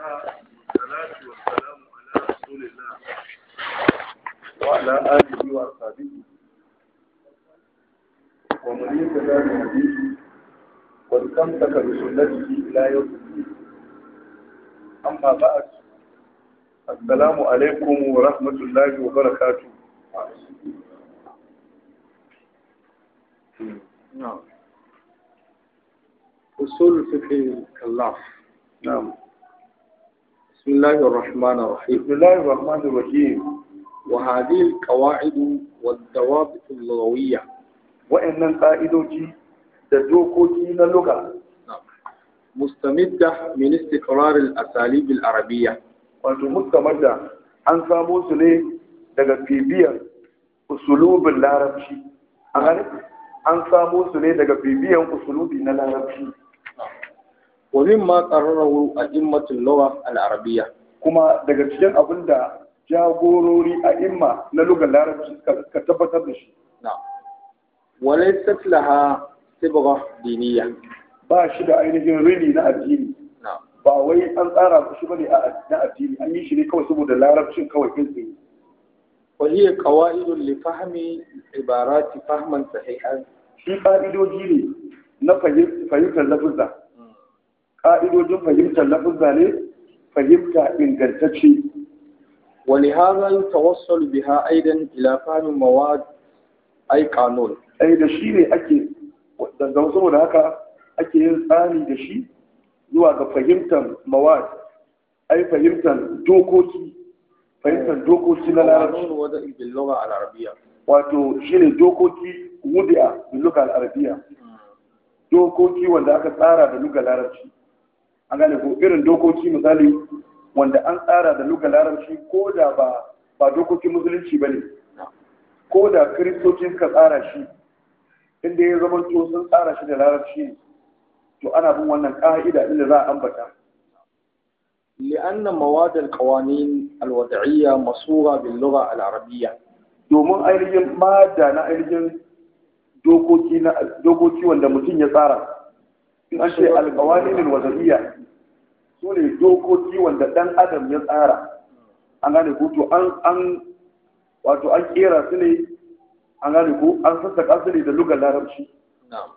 والصلاة والسلام على رسول الله وعلى آله وأصحابه ومن اهتدى بهديه واستمسك بسنته إلى يوم الدين أما بعد السلام عليكم ورحمة الله وبركاته نعم أصول فقه الكلاف نعم بسم الله الرحمن الرحيم بسم الله الرحمن الرحيم وهذه القواعد والضوابط اللغوية wa'annan ƙa'idoji da dokoki na luga نعم مستمدة من استقرار الأساليب العربية wato mustamar da an samo su ne daga bibiyar usulubin larabci a gani an samo su ne daga bibiyan usulubi na larabci ومما قرره أئمة اللغة العربية kuma daga cikin abin da jagorori a imma na lugar larabci suka suka tabbatar da shi نعم وليست لها صبغة دينية ba shi da ainihin rini na addini نعم ba wai an tsara shi bane a na addini an yi shi ne kawai saboda larabcin kawai kai tsaye وهي قواعد لفهم العبارات فهما صحيحا shi ƙa'idoji ne na fahim- fahimtar lafuzza ƙa'idojin fahimtar lafuzza ne fahimta ingantacce ولهذا يتوصل بها أيضا إلى فهم مواد أي قانون ai da shi ne ake da da- saboda haka ake yin tsari da shi zuwa ga fahimtar mawad ai fahimtar dokoki fahimtar dokoki na larabci قانون وضع باللغة العربية wato shi ne dokoki wudi'a da luga al'arabiya dokoki wanda aka tsara da luga larabci an gane ko irin dokoki misali wanda an tsara da luga larabci ko da ba ba dokokin musulunci ba ne ko da kiristoci suka tsara shi inda ya zama to sun tsara shi da larabci ne to ana bin wannan ka'ida inda za a ambata لأن مواد القوانين الوضعية مصورة باللغة العربية domin ainihin mada na ainihin dokoki na dokoki wanda mutum ya tsara in an ce alƙawanin wazariya su ne dokoki wanda ɗan adam ya tsara an gane ko to an an wato an kera su ne an gane ko an sassaƙa su ne da lugar larabci نعم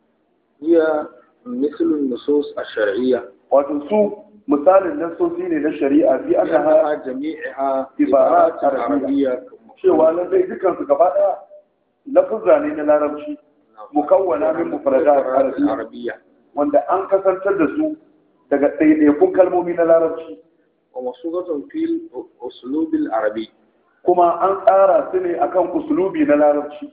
هي مثل النصوص الشرعية wato su misalin nasosi ne na shari'a bi aka لأنها جميعها عبارات عبارات عربية cewa lallai dukansu gaba ɗaya lafuzza ne na larabci mukawwana min mufradat arabiyya عربية wanda an kasantar da su daga ɗaiɗaikun kalmomi na larabci ومصورة في الأسلوب العربي kuma an tsara su ne akan usulubi na larabci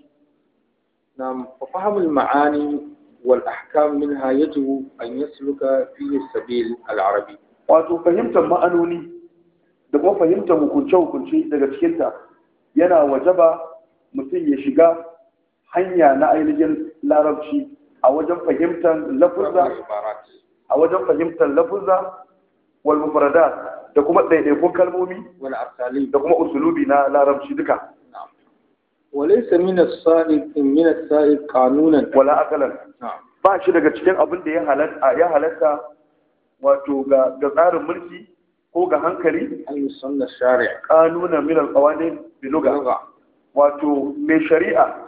نعم ففهم المعاني والأحكام منها يجب أن يسلك فيه السبيل العربي wato fahimtar ma'anoni da kuma fahimtar hukunce-hukunce daga cikinta yana wajaba mutum ya shiga hanya na ainihin larabci a wajen fahimtar lafuzza العبارات a wajen fahimtar lafuzza wal mufradat da kuma ɗaiɗaikun kalmomi والأساليب da kuma usulubi na larabci duka نعم وليس من السائق من السائق قانونا wala akalan نعم ba shi daga cikin abin da ya halatta ya halatta wato ga ga tsarin mulki ko ga hankali أن يسن الشارع kanuna min alqawanin bi lugha لغة wato mai shari'a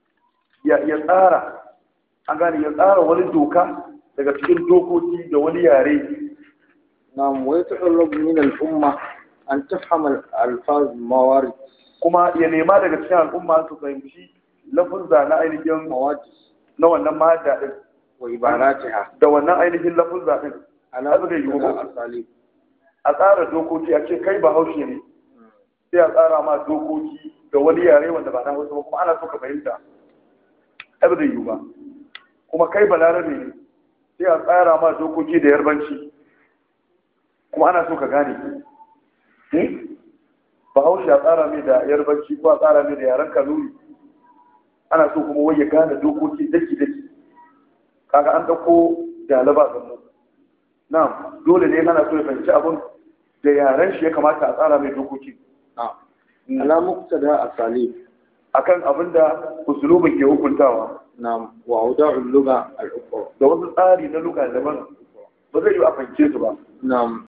ya ya tsara an gane ya tsara wani doka daga cikin dokoki da wani yare نعم ويتطلب من الأمة أن تفهم الألفاظ الموارد kuma ya nema daga cikin al'umma su fahimci lafuzza na ainihin مواد na wannan mahadda din وعباراتها da wannan ainihin lafuzza din على هذا zai yiwu مختلف ba. الأساليب a tsara dokoki a ce kai ba haushe ne sai a tsara ma dokoki da wani yare wanda ba na hausa ba kuma ana so ka fahimta ai ba zai yiwu ba kuma kai ba larabe ne sai a tsara ma dokoki da yarbanci kuma ana so ka gane Hmm? ba haushe a tsara mai da yarbanci ko a tsara mai da yaren kanuri ana so kuma wai ya gane dokoki daki daki kaga an dauko dalaba ga mu na dole ne ana so ya fahimci abun da yaren shi ya kamata a tsara mai dokoki نعم على مقتضى أساليب akan abin da usulubin ke hukuntawa نعم وأوضاع اللغة الأخرى da wasu tsari na luga daban ba zai yi a fahimce su ba نعم